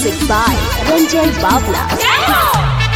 Music by Ranjay Bavla.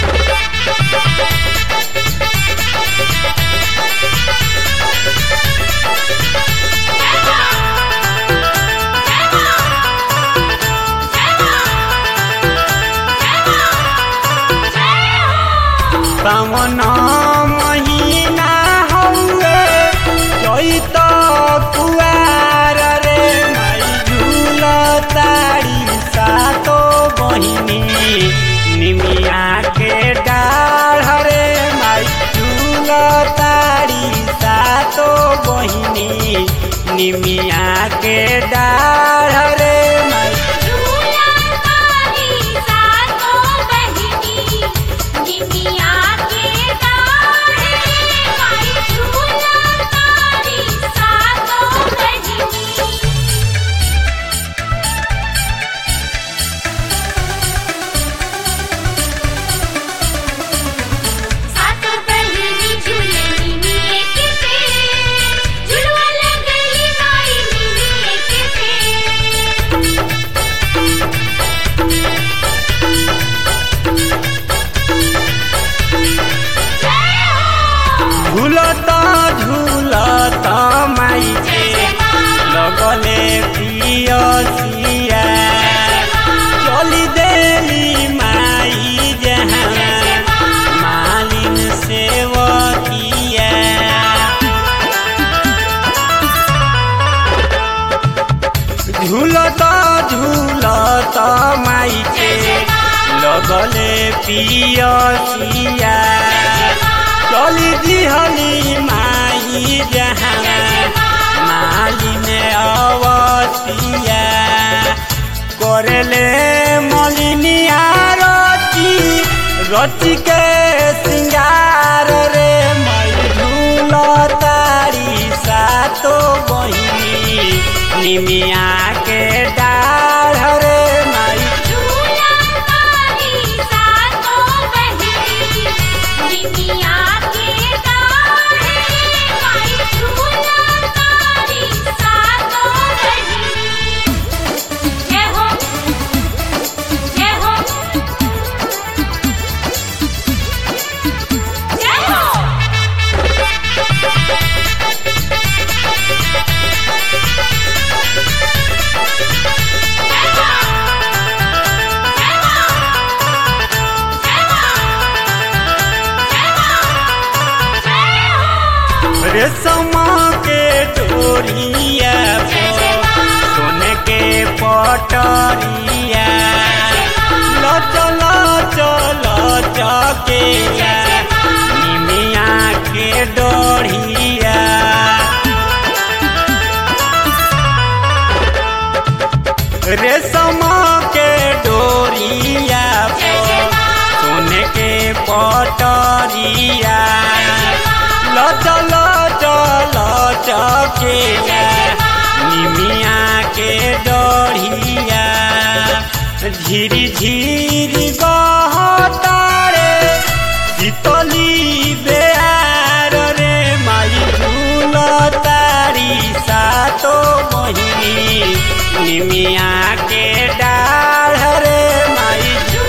सावन महीना हौवे चैत कुवार रे माई झूल तारी सातो बहिनी निमिया के डाढ़ रे माई झूल तारी सातो बहिनी निमिया के डाढ़ रे माई झूलता झूलता माई के लगले पियसिया चली देली माई जहाँ मालिन सेवकिया झूलता झूलता माई के लगले पियसिया चली दिहली माई जहाँ मालिन अवसिया करले मलिनिया रची रची के सिंगार रे मई झूल तारी सातो बहिनी निमिया के डाढ़ रे माई रेशम के डोरिया सोने के पटरिया लचल चल चके निमिया के डोरिया रेशम के डोरिया सोने के पटरिया लचल चल चके निमिया के डढ़िया झिरी झिरी बहतारे शीतली बेआर रे माई झूल तारी सातो बहिनी निमिया के डाढ़ रे माई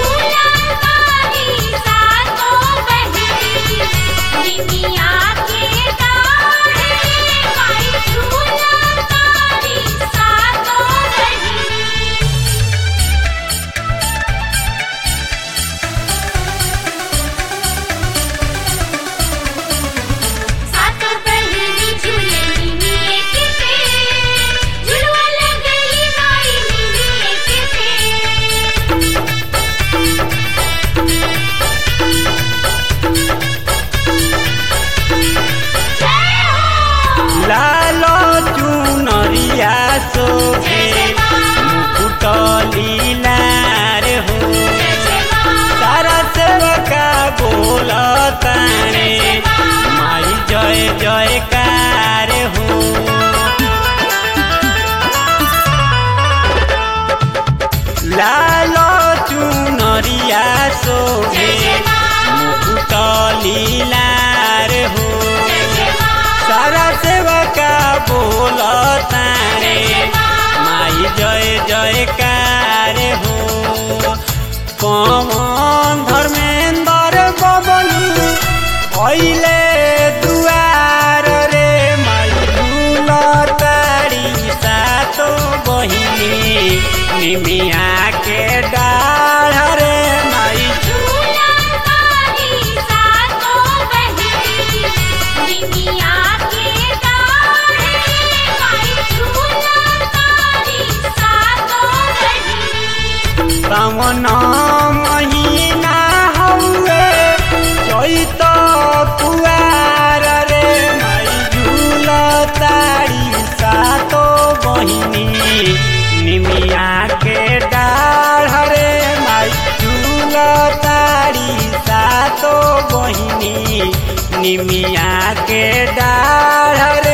लालो चुनरिया सोहे मुकुट लीलार हो सारा सेवका बोल तारे माई जय जयकार हो लालो चुनरिया सोहे मुकुट लीलार हो सारा सेवका बोल तारे माई जय जयकार हो निमिया के डाढ़